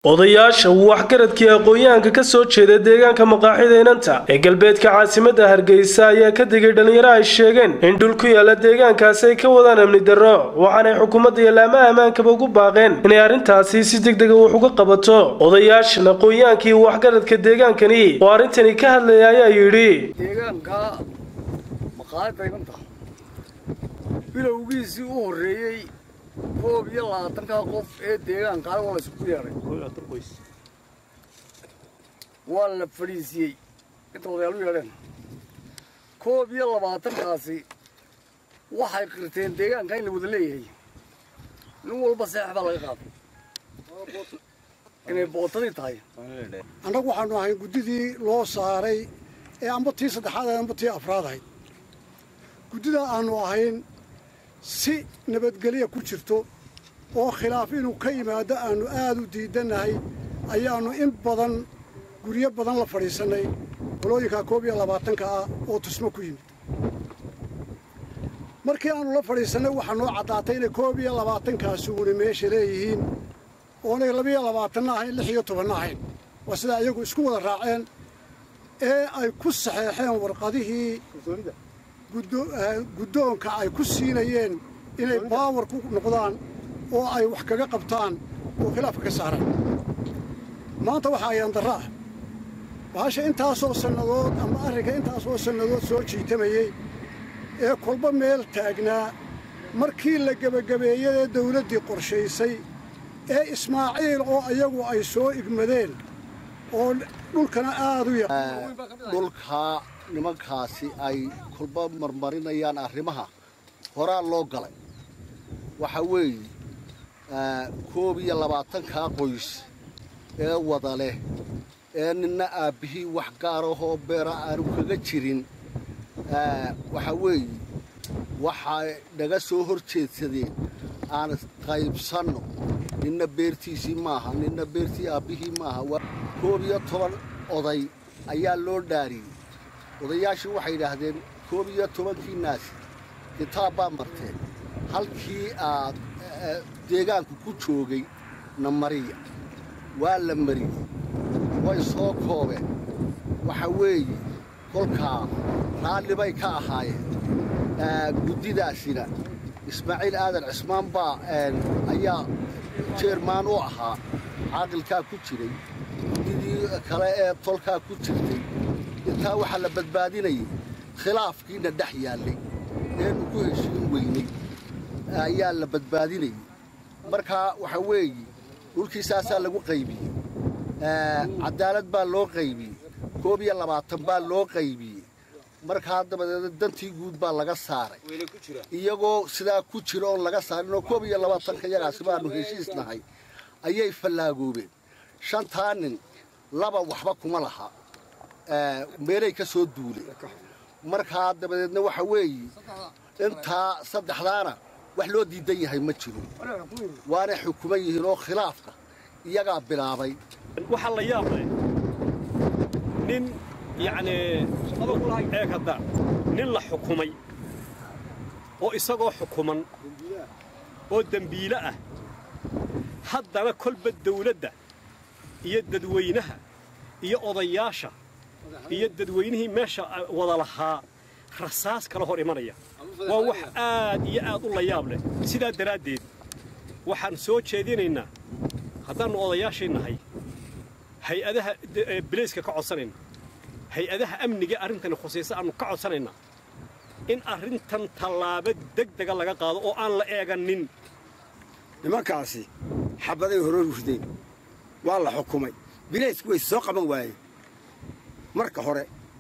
odayaasha waxgaradkii aqoon-yahanka ka soo jeeda deegaanka maqaaxida inanta ee galbeedka caasimadda hargeysa ayaa ka digay dhallinyaro ay sheegeen in dhul ku yaala deegaankaasi ay ka wadaan amni darro waxaanay xukuumadda iyo laamaha ammaankaba ugu baaqeen inay arrintaasi si deg dega wax uga qabato odayaashan aqoon-yahankii waxgaradka deegaankani oo arrintani ka hadlaya ayaa yidhi deegaanka maqaayadda inanta bilowgiisii u horreeyey koob iyo labaatanka qof ee deegaankaa waa la isku yeedhay waa la fadhiisiyey inta odayaal u yeedheen koob iyo labaatankaasi waxay qirteen deegaanka in la wada leeyahay nin walba seex baa laga qaaday inay bootadii tahay annagu waxaanu ahayn guddidii loo saaray ee amba tii saddexaad ahayd amba tii afraad ahayd guddidaa aanu ahayn si nabadgelya ku jirto oo khilaaf inuu ka yimaado aanu aad u diidannahay ayaannu in badan guryo badan la fadhiisannay qolooyinkaa koob iyo labaatanka ah oo tusmo ku yimid markii aannu la fadhiisannay waxaa noo caddaatay inay koob iyo labaatankaasi uuna meesha leeyihiin oonay labiyo labaatanna ahayn lix iyo tobanna ahayn waa sidaa iyagu isku wada raaceen ee ay ku saxeexeen warqadihii guddoonka ay ku siinayeen inay baawar ku noqdaan oo ay wax kaga qabtaan oo khilaafka ka saaraan maanta waxaa ayaandarro ah bahasha intaasoo sannadood ama arrinka intaasoo sannadood soo jiitamayey ee kolba meel taagnaa markii la gebagabeeyadee dawladdii qorshaysay ee ismaaciil oo iyagu ay soo igmadeen oo dhulkana aad u dhulkaa nimankaasi ay kolba marmarinayaan arrimaha horaa loo galay waxa weeye koob iyo labaatankaa qoys ee wada leh ee ninna aabbihii wax gaarahoo beera aanu kaga jirin waxa weeye waxay naga soo hor jeedsadeen aan qaybsanno ninna beertiisii maaha ninna beertii aabbihii maaha koob iyo toban oday ayaa loo dhaariyey odayaashii waxay yidhaahdeen koob iyo tobankii naasi kitaab baa marteen halkii aad deegaanku ku joogay na mariya waa la mariyey way soo koobeen waxa weeye kolkaa raalli bay ka ahaayeen guddidaasina ismaaciil aadan cismaan baa ayaa jeermaan u ahaa caaqilkaa ku jiray guddidii kale ee tolkaa ku jirtay intaa waxaa la badbaadinayay khilaafkiina dhex yaallay eenu ku heshiin weynay ayaa la badbaadinayay markaa waxa weeye dhulkiisaasaa lagu qaybiyey cadaalad baa loo qaybiyey koob iyo labaatan baa loo qaybiyey markaa dabadeedna dantii guud baa laga saaray iyagoo sidaa ku jira oon laga saarinoo koob iyo labaatanka yagaasi baanu heshiisnahay ayay fallaagoobeen shantaa nin laba waxba kuma laha meelay ka soo duuleen markaa dabadeedna waxa weeye intaa saddexdaana wax loo diidan yahay ma jiro waanay xukuman yihiin oo khilaafka iyagaa bilaabay waxaa la yaab leh nin yacnii eeg hadda nin la xukumay oo isagoo xukuman oo dembiile ah haddana kolba dawladda iyo dadweynaha iyo odayaasha iyo dadweynihii meesha wada lahaa rasaas kala hor imanaya waa wax aad iyo aad u layaab leh sidaa daraaddeed waxaan soo jeedinaynaa haddaannu odayaashii nahay hay-adaha bilayska ka codsanayna hay-adaha amniga arrintani khusaysa aannu ka codsanaynaa in arrintan tallaabo degdega laga qaado oo aan la eegannin nimankaasi xabaday hore rurdeen waa la xukumay bilaysku way soo qaban waayeen marka hore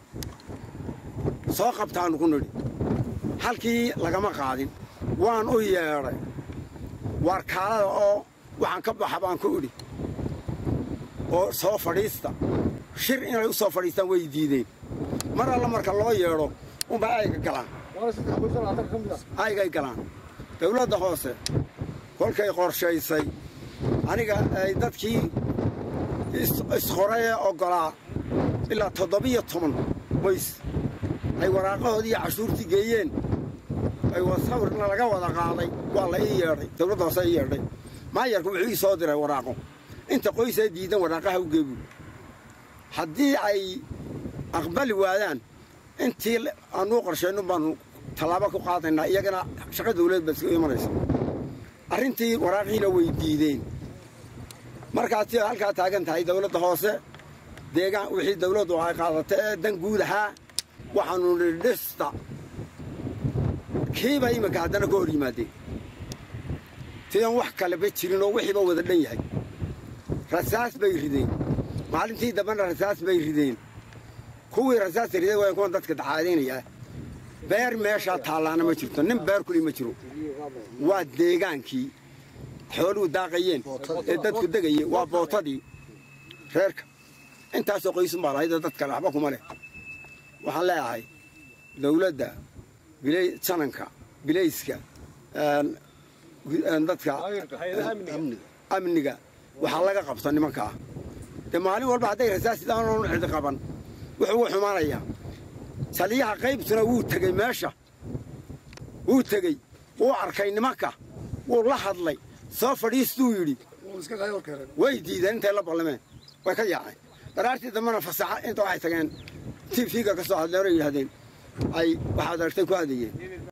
soo qabtaannu ku nidhi halkii lagama qaadin waan u yeedhay waarkaalada oo waxaan ka baxa baan ku idhi oo soo fadhiista shir inay u soo fadhiistaan way diideen mar alla marka loo yeedho unbay ayga galaan aygay galaan dawladda hoose kolkay qorshaysay aniga ay dadkii isqorayee oggolaa ilaa toddobiyo toban qoys ay waraaqahoodii iyo cashuurtii geeyeen ay sawirna laga wada qaaday waa la ii yeedhay dawladda hoose ii yeedhay maayarku wuxuu ii soo diray waraaqo inta qoysaa diidan waraaqaha u geebu haddii ay aqbali waadaan intii aanuu qorshayno baanu tallaabo ku qaadaynaa iyagana shaqa dawlad baad iska imanaysa arrintii waraaqiina way diideen markaad si halkaa taagan tahay dawladda hoose deegaan wixii dawladdu ay qaadata ee dan guud ahaa waxaanu nidhi dhista kiiba iminka haddana ka hor yimaadeen tidan wax kaleba jirin oo wixiiba wada dhan yahay rasaas bay rideen maalintii dambena rasaas bay rideen kuwii rasaasta rideen waa kuwan dadka dacaadaynayaa beer meeshaa taallaana ma jirto nin beer kuli ma jiro waa deegaankii xooluhu daaqayeen ee dadku degayeen waa bootadii reerka intaasoo qoysun baa lahayd dad kale waxba kuma leh waxaan leeyahay dawladda jananka bilayska dadka amniga waxaa laga qabta nimankaa dee maalin walba hadday rasaas sidaanoon cidi qaban wuxuu u xumaanayaa saliyaha qaybtuna wuu tegey meesha wuu tegey wuu arkay nimanka wuu la hadlay soo fadhiistuu yidhi way diideen intay la ballameen way ka yaaceen daraartii dambena fasaxa inta waxay tageen tv-ga ka soo hadleen oo yidhahdeen ay waxaad aragtay ku hadayeen